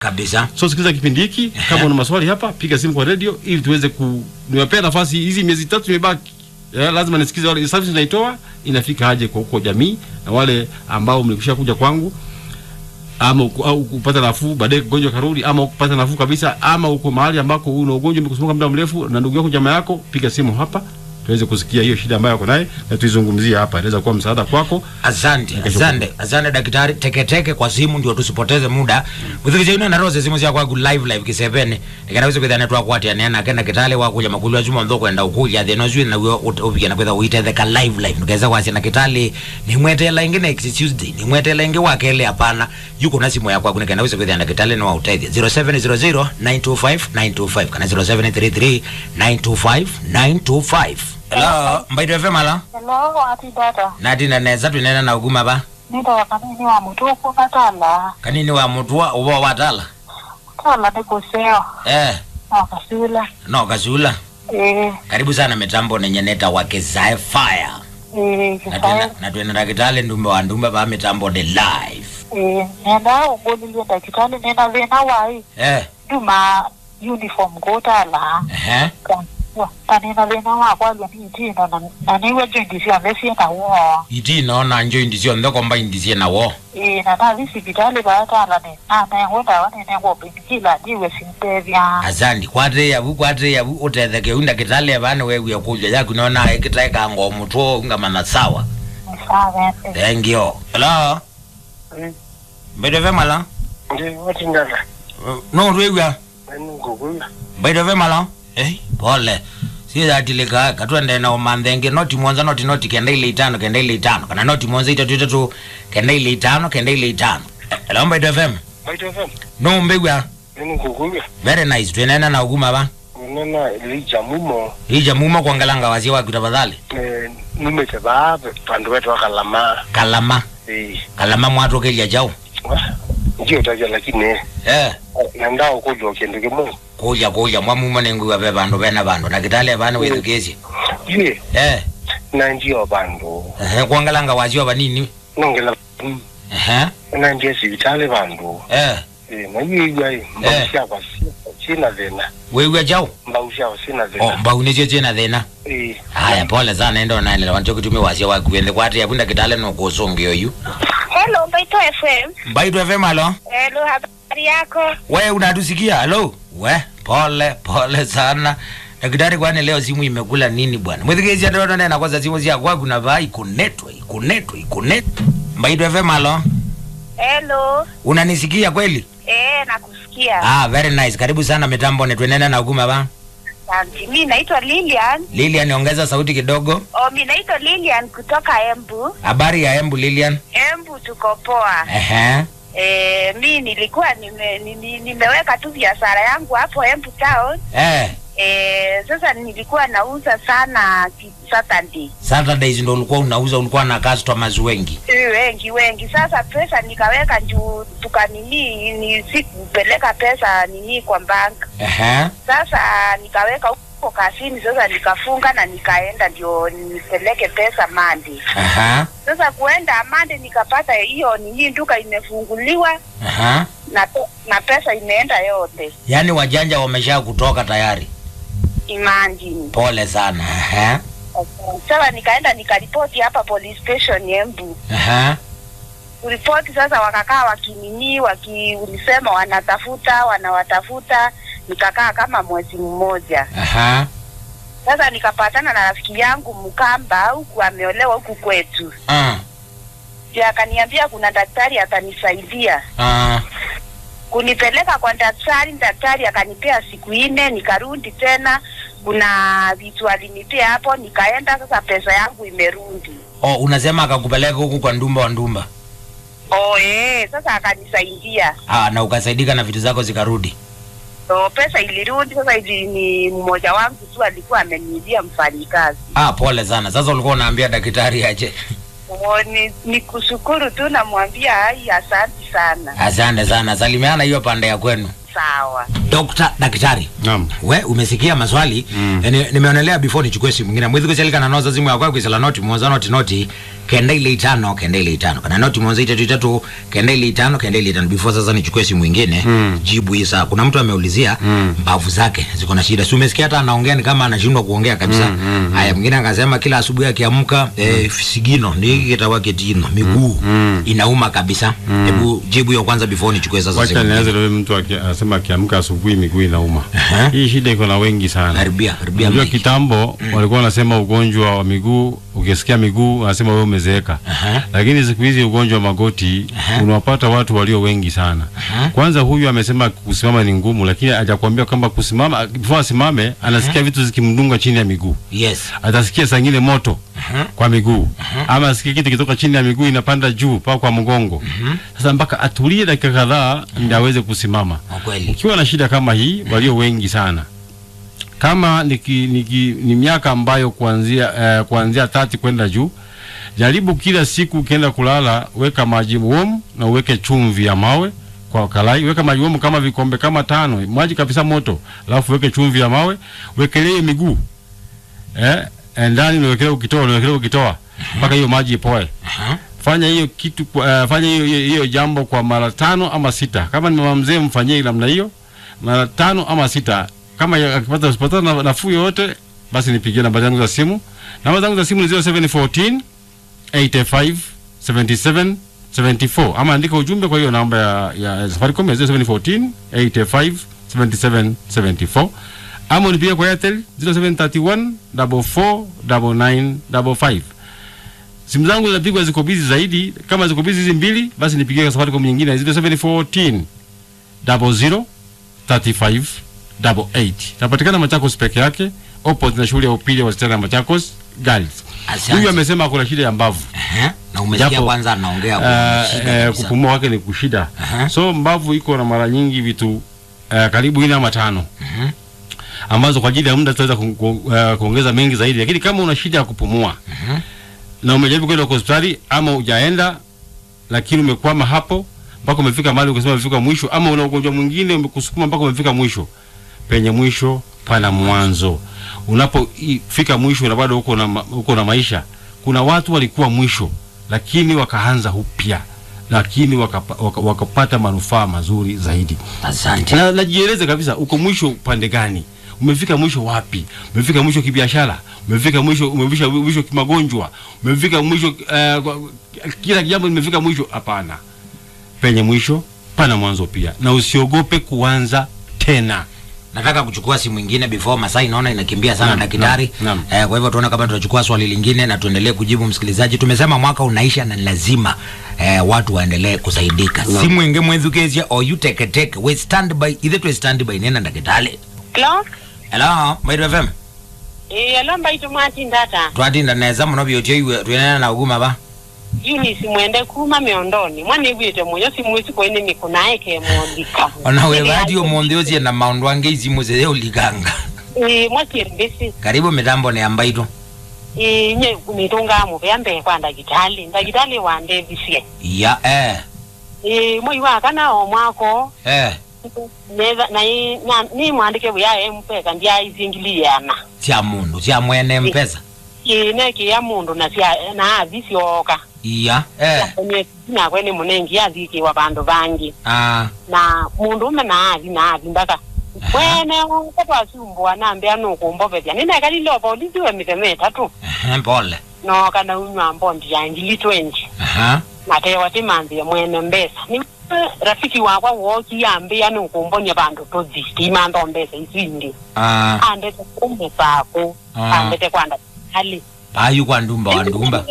kabisa so sikiliza kipindi hiki kama una maswali hapa piga simu kwa radio ili tuweze ku niwapea nafasi hizi miezi tatu imebaki ya, lazima nisikize wale service naitoa inafika aje kwa huko jamii na wale ambao mlikwisha kuja kwangu ama uko, au kupata nafuu baadaye ugonjwa karudi ama kupata nafuu kabisa ama uko mahali ambako una ugonjwa umekusumbua muda mrefu na ndugu yako jamaa yako piga simu hapa tuweze kusikia hiyo shida ambayo uko naye na tuizungumzie hapa inaweza kuwa msaada kwako asante Nikashukuru. asante asante daktari teketeke kwa simu ndio tusipoteze muda withikice ino narose simu cia kwaku live live kisevene nikanaweza kwithane twakwatya nena kena kitale wakuja makulu ajuma ntho kwenda ukuja thina ucio na wio upiga na kwitha uitetheka live live nikaweza kwacia na kitali nimwetela ingi next tuesday nimwetela ingi wakele hapana yuko na simu ya kwaku nikanaweza kwithana na kitale ni wautethia 0700 925 925 kana 0733 925 925 hello mbaito fm ala Hello, ati dada. nati naneza twinena na uguma ba Nita kanini wa mutuku katala. kanini wa mutua uba watala Tala ni kuseo. eh Na kasula. no kasula Eh, karibu sana mitambo nenyeneta wakezae fire eh, kisaya. natwenera kitale ndumbe wa ndumbe ba mitambo de live Eh, nenda ugolilie dakitali nena vena wai. eh Duma uniform kotala. ehe Tanina vena wa kwa ni tino na na niwe jendi sia mesi na wo. iti nona njo indisio nthekomba indisie nawo Eh, na na visi vitali ba tala ne. Na na ngwenda wane ne ngo binkila diwe simpevya. asandi kwate yavu kwate yavu utetheke unda kitale bane wewe kuja yaku nona ikitaeka ngo mutwo ungamana sawa Nisawe. thank you hello Mm. mbaito vemala ndi watingala no rwegwa aningukuya mbaito vemala eh pole sizatilika katwende na umandhenge noti mwanza noti noti kenda ile itano kenda ile itano kana noti mwanza itatu itatu kenda ile itano kenda ile itano hello mbaito fm baitofem no mbegwa aningukuya very nice twenena na uguma ba unena lija mumo ija muma kuangalanga wasia waku tafadhali eh, numete baabe vandu wetu wakalama kalama Eh, kalama mwatokelya jau wa, ndio taja lakini eh nanda ukulwa kindu kimwe kulya kulya mwamuma nenguwa ve vandu vena vandu na kitale vana wethukesye ye eh na ndio vandu ehe kuangalanga wasia vanini nongela mm, ehe na ndio sivitale vandu eh Eh, na yiyiai mbausyakwa sina thina wewe jau mbausyakwa sina oh thina mbaunecio chena thina Eh, haya pole sana endo naenela wancho kutumia wasia wakuende kwati yapunda kitale nokusungio yu Hello, Mbaito FM. mbaitu fm alo Hello, habari yako? we unatusikia halo we pole pole sana daktari kwani leo simu imekula nini bwana mwithikisia ndono nena kwanza simu cia kwa kuna va ikunetwe ikunetwe ikunetwe mbaitu fm alo Hello. unanisikia kweli Eh, nakusikia. ah very nice karibu sana mitambo netwenena na uguma va Asante. Mi naitwa Lilian. lilian ongeza sauti kidogo Oh, mi naitwa Lilian kutoka Embu. habari ya embu lilian Embu tuko poa. ehe Eh, mi nilikuwa nime, nime, nimeweka tu biashara yangu hapo Embu town. eh Eh, sasa nilikuwa nauza sana ki- Saturday. saturdays ndo ulikuwa unauza ulikuwa na customers wengi Eh, wengi wengi. Sasa pesa nikaweka juu tukanini ni sikupeleka pesa nini kwa bank. ehe Sasa nikaweka huko kazini, sasa nikafunga na nikaenda ndio nipeleke pesa Mandi. aha Sasa kuenda Mandi nikapata hiyo nini, duka imefunguliwa aha na, pe- na pesa imeenda yote. yaani wajanja wamesha kutoka tayari Imagine. pole sana aha Sasa nikaenda nikaripoti hapa police station Embu. aha Kuripoti sasa, wakakaa wakinini, wakiulisema wanatafuta wanawatafuta, nikakaa kama mwezi mmoja. aha Sasa nikapatana na rafiki yangu Mkamba huku ameolewa huku kwetu, ah ndio akaniambia kuna daktari atanisaidia ah kunipeleka kwa daktari. Daktari akanipea siku nne, nikarudi tena, kuna vitu alinipea hapo, nikaenda. Sasa pesa yangu imerudi. oh unasema akakupeleka huku kwa ndumba wa ndumba Oh, eh, sasa akanisaidia. ah na ukasaidika na vitu zako zikarudi So pesa ilirudi. Sasa ili ni mmoja wangu tu alikuwa ameniibia mfanyikazi. ah pole sana sasa ulikuwa unaambia daktari aje Oh, ni, ni kushukuru tu, namwambia ai, asante sana. asante sana salimiana hiyo pande ya kwenu Sawa. dokta daktari naam we umesikia maswali Mm. mm. nimeonelea before nichukue simu mwingine mwithiku selika na noza simu yakwa kwisela noti mwanza noti noti kenda ile itano kenda ile itano kana noti mwanzo itatu itatu kenda ile itano kenda ile itano before sasa nichukue simu ingine Mm. jibu hii saa kuna mtu ameulizia Mm. mbavu zake ziko na shida si umesikia hata anaongea ni kama anashindwa kuongea kabisa Mm, mm, haya mwingine akasema kila asubuhi akiamka eh, sigino ni kitawa ketino miguu Mm. inauma kabisa hebu jibu hiyo kwanza before nichukue sasa Wacha simu nianze leo, mtu aki- anasema akiamka asubuhi miguu inauma. Aha. Hii shida iko na wengi sana. karibia karibia Unajua mic. kitambo walikuwa wanasema ugonjwa wa miguu, ukisikia miguu wanasema wewe umezeeka. Aha. Lakini siku hizi ugonjwa wa magoti Aha. unawapata watu walio wengi sana. Aha. Kwanza huyu amesema kusimama ni ngumu, lakini hajakwambia kwamba kusimama, before asimame anasikia vitu zikimdunga chini ya miguu. yes Atasikia saa ingine moto Aha. kwa miguu ama asikie kitu kitoka chini ya miguu inapanda juu mpaka kwa mgongo. Sasa mpaka atulie dakika kadhaa ndio aweze kusimama. Kwa kweli Ukiwa na shida kama hii, walio wengi sana kama niki, niki, ni miaka ambayo kuanzia eh, kuanzia tati kwenda juu, jaribu kila siku ukienda kulala, weka maji warm na uweke chumvi ya mawe kwa kalai, weka maji warm kama vikombe kama tano, maji kabisa moto, alafu weke chumvi ya mawe, wekelee miguu eh, eh, ndani unawekelea ukitoa, unawekelea ukitoa mpaka hiyo maji ipoe. Aha. Fanya hiyo kitu kwa- uh, fanya hiyo hiyo hiyo jambo kwa mara tano ama sita. Kama ni mama mzee, mfanyie namna hiyo mara tano ama sita. Kama ya- akipata usipata na- nafuu yoyote, basi nipigie namba zangu za simu. Namba zangu za simu ni 0714 85 77 74 ama andika ujumbe kwa hiyo namba ya, ya Safaricom ya 0714 85 77 74 ama unipigie kwa Airtel 0731 44 99 55 simu zangu zinapigwa ziko busy zaidi. Kama ziko busy hizi mbili, basi nipigie kwa Safaricom nyingine 0714 00 35 88. Napatikana Machakos peke yake, opposite na shule ya upili ya wasichana ya Machakos Girls. Asante. Huyu amesema kuna shida ya mbavu. Aha. na umesikia Japo, kwanza anaongea Uh, kwa shida uh, kabisa. kupumua kwake ni kushida. Aha. So mbavu iko na mara nyingi vitu uh, karibu ine ama tano Mhm. ambazo kwa ajili ya muda tutaweza ku, ku, uh, kuongeza mengi zaidi, lakini kama una shida ya kupumua Mhm. na umejaribu kwenda kwa hospitali ama hujaenda, lakini umekwama hapo mpaka umefika mahali ukasema umefika mwisho, ama una ugonjwa mwingine umekusukuma mpaka umefika mwisho, penye mwisho pana mwanzo. Unapofika mwisho na bado uko na, ma- uko na maisha, kuna watu walikuwa mwisho lakini wakaanza upya, lakini wakapa, waka, wakapata manufaa mazuri zaidi. asante Na najieleze kabisa, uko mwisho upande gani? Umefika mwisho wapi? Umefika mwisho kibiashara? Umefika mwisho, umefika mwisho kimagonjwa? Umefika mwisho uh, kwa- kila jambo limefika mwisho? Hapana, penye mwisho pana mwanzo pia, na usiogope kuanza tena. nataka kuchukua simu ingine before masaa inaona inakimbia sana Naam, daktari naam, eh, kwa hivyo tuone kama tutachukua swali lingine na tuendelee kujibu msikilizaji tumesema mwaka unaisha na ni lazima eh, watu waendelee kusaidika Naam. simu inge mwethukezia o you take take we stand by ithe twe stand by nena ndagitali Hello? hello maidu fm Eh, hello mbaitu mwati ndata. twatinda neza muno byotio iwe twenena na uguma ba Eunice mwende kuma miondoni. Mwana igwite muyo simwisi koine mikunaye ke mwondika. ona we badi omonthi ucie na maundu ange isimu zithe uliganga Eh, mwakirimbisi. karibu mitambo ni ambaitu Eh, nye mitunga mu byambe kwa ndagitali. Ndagitali wande bisie. ya eh Eh, mwi wa kana o mwako. eh Neza na i- na ni mwandike buya empeka ndia izingiliana. cia mundu cia mwene mpesa Eh, neki ya mundu na sia na avisioka. iya eh Kwenye na kwene munengi yathiki wa bandu bangi. ah na mundu ume naathi naathi mbaka wene katwasumbua nambia nukumbovethia ninekalilopa ulithiwe mitheme itatu eh, pole no kana unywa mbondi ya ngili twenji aha natewa timanthie mwene mbesa ni rafiki wakwa woki yambia nukumbonia vandu tuthi timantho mbesa isindi ah andete kumusaku Ah. andete kwanda hali payu kwa ndumba wa ndumba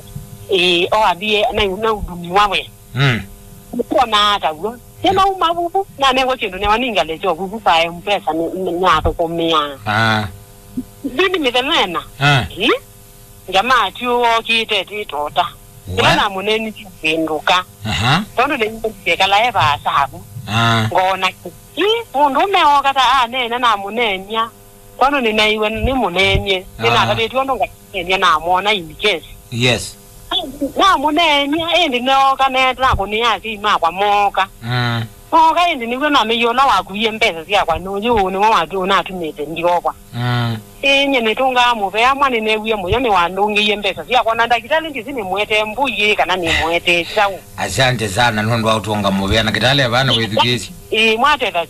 eh o abie na na udumi wawe mm kuona hata guo sema uma vuvu na nengo kindu ne waninga lecho vuvu pa mpesa ni nyato kumia ah zini mithenena ah hi jamaa tu okite ti tota Wa- ila na muneni kinduka aha tondo ne ndike la eva sabu ah ngona hi mundu meoka ta a nena na munenya kono ni naiwe ni munenye Ah. nina ka betu ndo ngakenya na mona in case yes na munenya endi neoka neta na kunia si ma kwa moka mm okaindi niguo namiyona wakuie mbesa ciakwa nuyu niwo watu natumite ndiokwa mm. inye nitungaa muvea mwana newie muyo niwandungiie mbesa ciakwa na ndagitali ndizi nimwete mbuyi kana nimwete chau asante sana nondu wautonga muvea na kitale vana withukisi ii mwatetha